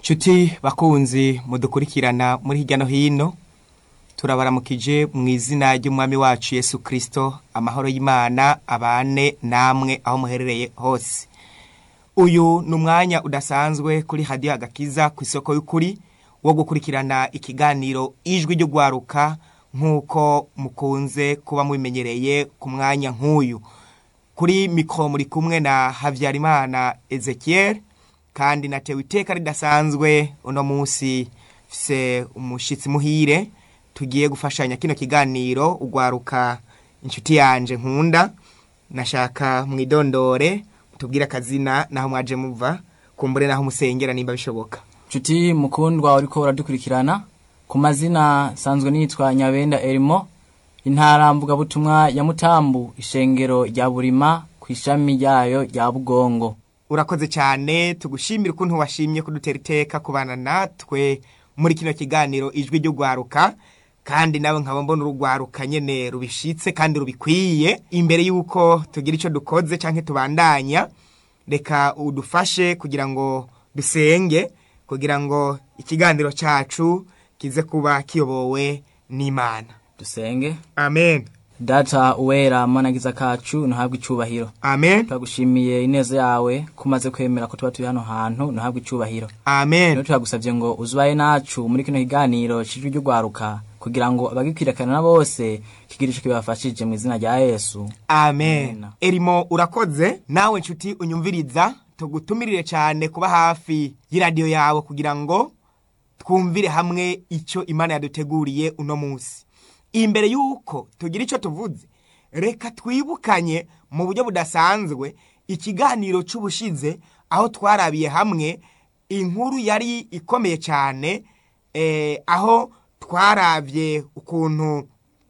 nshuti bakunzi mudukurikirana muri hirya no hino turabaramukije mu izina ry'umwami wacu yesu kirisito amahoro y'imana abane namwe aho muherereye hose uyu ni umwanya udasanzwe kuri hadiyo agakiza ku isoko y'ukuri wo gukurikirana ikiganiro ijwi ryo gwaruka nk'uko mukunze kuba mubimenyereye ku mwanya nk'uyu kuri mikoro muri kumwe na habyarimana ezekiel kandi natewe iteka ridasanzwe uno munsi fise umushyitsi muhire tugiye gufashanya kino kiganiro ugwaruka inshuti yanje nkunda nashaka mwidondore tubwire akazina naho mwaje muva kumbure naho musengera nimba bishoboka nshuti mukundwa uriko uradukurikirana ku mazina sanzwe nitwa nyabenda erimo intara mvugabutumwa ya mutambu ishengero rya burima ku ishami ryayo rya bugongo urakoze cyane tugushimira ukuntu washimye kudutera iteka kubana natwe muri kino kiganiro ijwi ry'ugwaruka kandi nawe nkaba mbona urugwaruka nyene rubishitse kandi rubikwiye imbere y'uko tugira icyo dukoze cyangwa tubandanya reka udufashe kugira ngo dusenge kugira ngo ikiganiro cyacu kize kuba kiyobowe n'imana dusenge amen data uwera managiza kacu ntuhabwe icubahiro amen turagushimiye ineza yawe ko umaze kwemera ko tuba turi hano hantu ntuhabwe icubahiro amen rero turagusabye ngo uzubaye nacu muri kino kiganiro cijwi ry'ugwaruka kugira ngo abagikwirikana bose kigire ico kibafashije mu izina rya yesu amen Amen. erimo urakoze nawe nshuti unyumviriza tugutumirire cyane kuba hafi y'iradiyo yawe kugira ngo twumvire hamwe icyo imana yaduteguriye uno munsi imbere y'uko tugira icyo tuvuze reka twibukanye mu buryo budasanzwe ikiganiro cy'ubushize aho twarabiye hamwe inkuru yari ikomeye cyane eh, aho twarabye ukuntu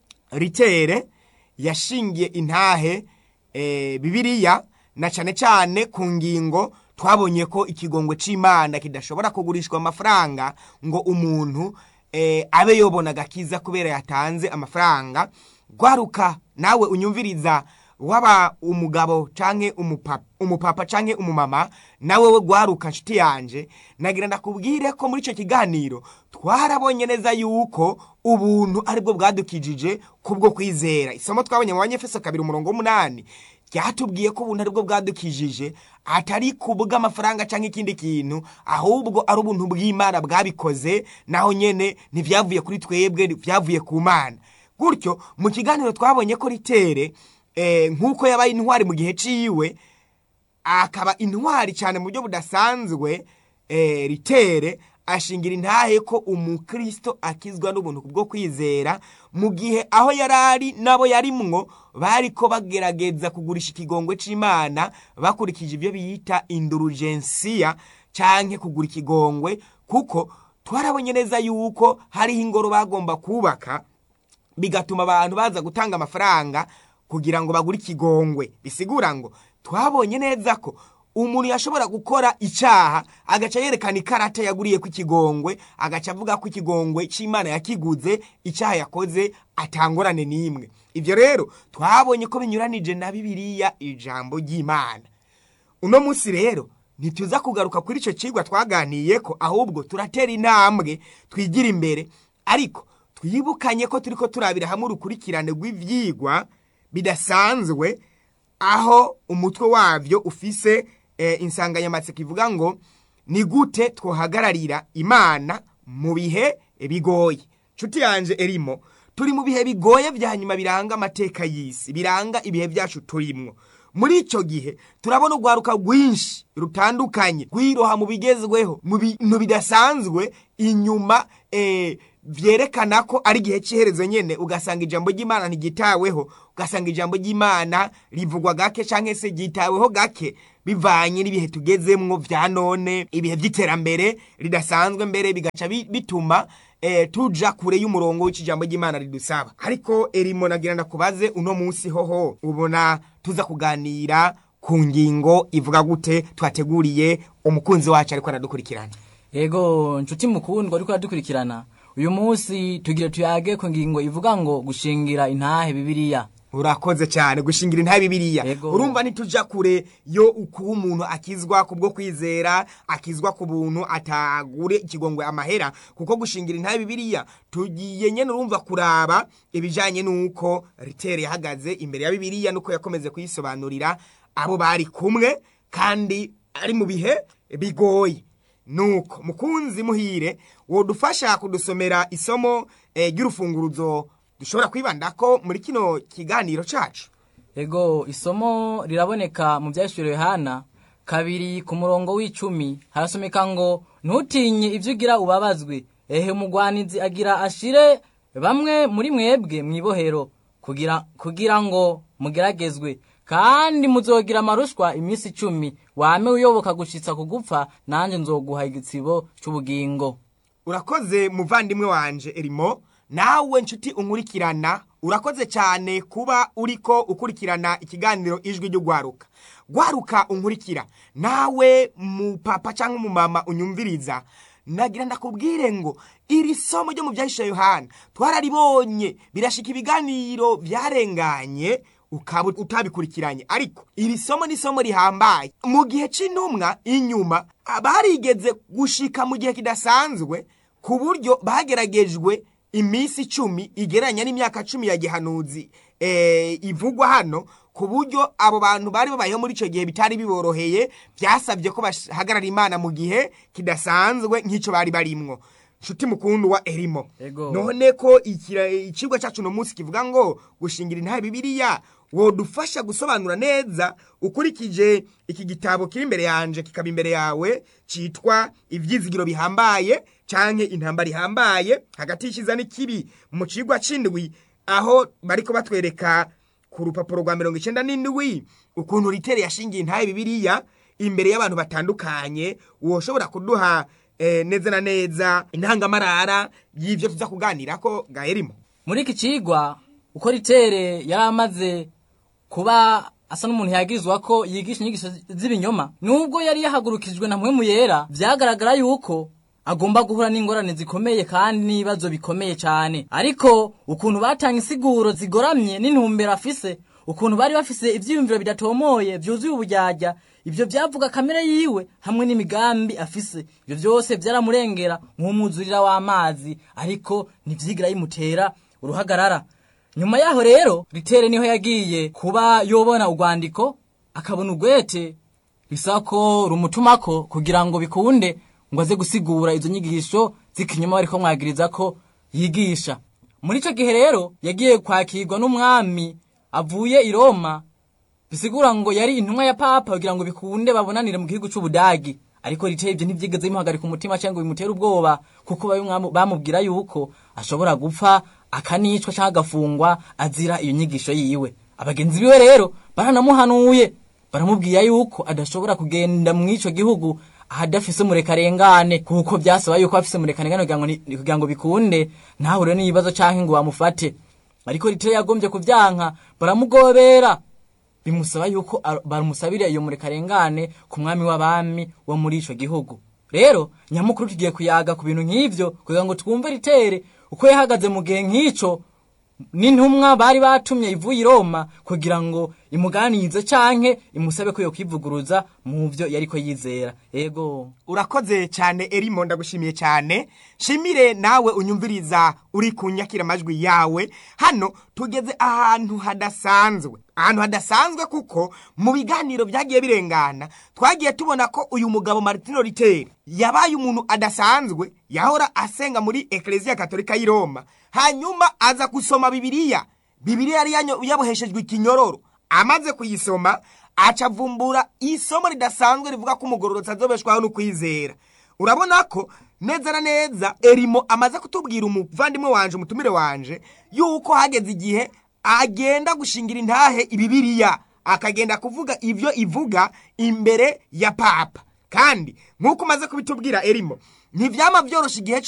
ritere yashingiye intahe eh, bibiliya na cyane cyane ku ngingo twabonye ko ikigongwe c'imana kidashobora kugurishwa amafaranga ngo umuntu eh, abe yobona agakiza kubera yatanze amafaranga gwaruka nawe unyumviriza waba umugabo canke umupapa, umupapa canke umumama nawe we gwaruka nshuti yanje nagira ndakubwire ko muri ico kiganiro twarabonye neza yuko ubuntu aribwo bwadukijije kubwo kwizera isomo twabonye mu banyefeso kabiri umurongo w'umunani ryatubwiye ko ubuntu aribwo bwadukijije atari kubw'amafaranga cyangwa ikindi kintu ahubwo ari ubuntu bw'imana bwabikoze naho nyene ntivyavuye kuri twebwe vyavuye ku mana gutyo mu kiganiro twabonye ko ritere eh, nk'uko yabaye intwari mu gihe ciwe akaba intwari cyane mu buryo budasanzwe eh, ritere ashingira intahe ko umukristo akizwa n'ubuntu bwo kwizera mu gihe aho yari ari nabo yarimwo bariko bagerageza kugurisha ikigongwe c'imana bakurikije ibyo biyita indurugensiya canke kugura ikigongwe kuko twarabonye neza yuko hariho ingoro bagomba kubaka bigatuma abantu baza gutanga amafaranga kugira ngo bagure ikigongwe bisigura ngo twabonye neza ko umuntu yashobora gukora icyaha agaca yerekana ikarata yaguriye ku ikigongwe agaca avuga ko ikigongwe cy'imana yakiguze icyaha yakoze atangorane n'imwe ibyo rero twabonye ko binyuranije na bibiliya ijambo ry'imana uno munsi rero ntituza kugaruka kuri icyo kigwa twaganiye ko ahubwo turatera intambwe twigira imbere ariko twibukanye ko turi ko turabira hamwe urukurikirane rw'ibyigwa bidasanzwe aho umutwe wabyo ufise eh, insanganyamatsiko ivuga ngo ni gute twohagararira imana mu bihe bigoye nshuti yanje erimo turi mu bihe bigoye vya nyuma biranga amateka y'isi biranga ibihe byacu turimwo muri icyo gihe turabona urwaruka rwinshi rutandukanye rwiroha mu bigezweho mu bintu bidasanzwe inyuma eh, vyerekana ko ari igihe cy'iherezo nyene ugasanga ijambo ry'imana ntigitaweho ugasanga ijambo ry'imana rivugwa gake canke se ryitaweho gake bivanye n'ibihe tugezemwo vya none ibihe vy'iterambere ridasanzwe mbere bigaca bi- bituma eh, tuja kure y'umurongo w'ikijambo ry'imana ridusaba ariko erimo nagira ndakubaze uno munsi hoho ubona tuza kuganira ku ngingo ivuga gute twateguriye umukunzi wacu ariko aradukurikirana yego nshuti mukundwa ariko aradukurikirana uyu munsi tugira tuyage ku ngingo ivuga ngo gushingira intahe bibiliya urakoze cyane gushingira intahe bibiliya Yego. urumva ntituja kure yo kuba umuntu akizwa kubwo kwizera akizwa ku buntu atagure ikigongwe amahera kuko gushingira intahe bibiliya tugiye nyene urumva kuraba ibijanye n'uko ritere yahagaze imbere ya bibiliya nuko yakomeze kuyisobanurira abo bari kumwe kandi ari mu bihe bigoye nuko mukunzi muhire wodufasha kudusomera isomo eh, ry'urufunguruzo dushobora kwibandako muri kino kiganiro cacu ego isomo riraboneka mu byahishuriwe yohana kabiri ku murongo w'icumi harasomeka ngo ntutinye ibyo ugira ubabazwe ehe umugwanizi agira ashire bamwe muri mwebwe mu ibohero kugira, kugira ngo mugeragezwe kandi muzogira amarushwa iminsi icumi wame uyoboka gushitsa kugupfa nanjye nzoguha igitsibo cy'ubugingo urakoze muvandimwe wanje erimo nawe nshuti unkurikirana urakoze cyane kuba uriko ukurikirana ikiganiro ijwi ry'ugwaruka gwaruka unkurikira nawe mupapa cyangwa umumama unyumviriza nagira ndakubwire ngo iri somo ryo mu byahisha yohana twararibonye birashika ibiganiro byarenganye ukaba utabikurikiranye ariko iri somo ni isomo rihambaye mu gihe cy'intumwa inyuma barigeze gushika mu gihe kidasanzwe ku buryo bageragejwe iminsi icumi igereranya n'imyaka cumi ya gihanuzi eh, ivugwa hano ku buryo abo bantu bari babayeho muri icyo gihe bitari biboroheye byasabye ko bahagarara imana mu gihe kidasanzwe nk'icyo bari barimwo nshuti mukundu wa erimo Ego. none ko ikira- icigwa cyacu uno munsi kivuga ngo gushingira intahe bibiliya wodufasha gusobanura neza ukurikije iki gitabo kiri imbere yanje kikaba imbere yawe citwa ivyizigiro bihambaye canke intambara ihambaye hagati y'ikiza n'ikibi mu cigwa c'indwi aho bariko batwereka ku rupapuro rwa mirongo icenda n'indwi ukuntu ritere yashingiye intahe bibiliya imbere y'abantu batandukanye woshobora kuduha eh, neza na neza intangamarara y'ivyo tuza kuganirako gaherimo muri iki cigwa uko ritere yari amaze kuba asa n'umuntu yagirizwa ko yigisha inyigisho z'ibinyoma nubwo yari yahagurukijwe na mpwemu yera vyagaragara yuko agomba guhura n'ingorane zikomeye kandi n'ibibazo bikomeye cyane ariko ukuntu batanga insiguro zigoramye n'intumbero afise ukuntu bari bafise ivyiyumviro bidatomoye vyuzuye uburyarya ivyo vyavuga kamere yiwe hamwe n'imigambi afise ivyo vyose vyaramurengera nk'umwuzurira w'amazi ariko ntivyigira yimutera uruhagarara nyuma yaho rero ritere niho yagiye kuba yobona urwandiko akabona urwete bisaba ko rumutumako kugira ngo bikunde ngo aze gusigura izo nyigisho z'ikinyoma bariko mwagiriza ko yigisha muri ico gihe rero yagiye kwakirwa n'umwami avuye i roma bisigura ngo yari intumwa ya papa kugira ngo bikunde babonanire mu gihugu c'ubudagi ariko riteye ibyo ntivyigeze bimuhagarika umutima cyangwa bimutere ubwoba kuko babi- bamubwira yuko ashobora gupfa akanicwa cyangwa agafungwa azira iyo nyigisho yiwe abagenzi biwe rero baranamuhanuye baramubwira yuko adashobora kugenda mu ico gihugu ahadafise umurekarengane kuko byasaba yuko afise umurekarengane kugira ngo ni- kugira ngo bikunde ntahure n'ibibazo canke ngo bamufate ariko riteye yagombye kuvyanka baramugobera bimusaba yuko ar- bamusabira iyo murekarengane ku mwami w'abami wo muri ico gihugu rero nyamukuru tugiye kuyaga ku bintu nk'ivyo kugira ngo twumve ritere uko yahagaze mu gihe nk'ico n'intumwa bari batumye ivuye i roma kugira ngo imuganirize canke imusabe ko yokwivuguruza mu vyo yariko yizera ego urakoze cyane erimo ndagushimiye cyane shimire nawe unyumviriza uri kunyakira amajwi yawe hano tugeze ahantu hadasanzwe ahantu hadasanzwe kuko mu biganiro byagiye birengana twagiye tubona ko uyu mugabo martino riteri yabaye umuntu adasanzwe yahora asenga muri ekereziya katolika y'i roma hanyuma aza gusoma bibiliya bibiliya yari yanyo- yaboheshejwe ikinyororo amaze kuyisoma aca avumbura isomo ridasanzwe rivuga ko umugororotsi azobeshwaho no kwizera urabona ko neza na neza erimo amaze kutubwira umuvandimwe wanje umutumire wanje yuko hageze igihe agenda gushingira intahe ibibiriya akagenda kuvuga ivyo ivuga imbere ya papa kandi nk'uko umaze kubitubwira erimo ntivyama vyorosha igihe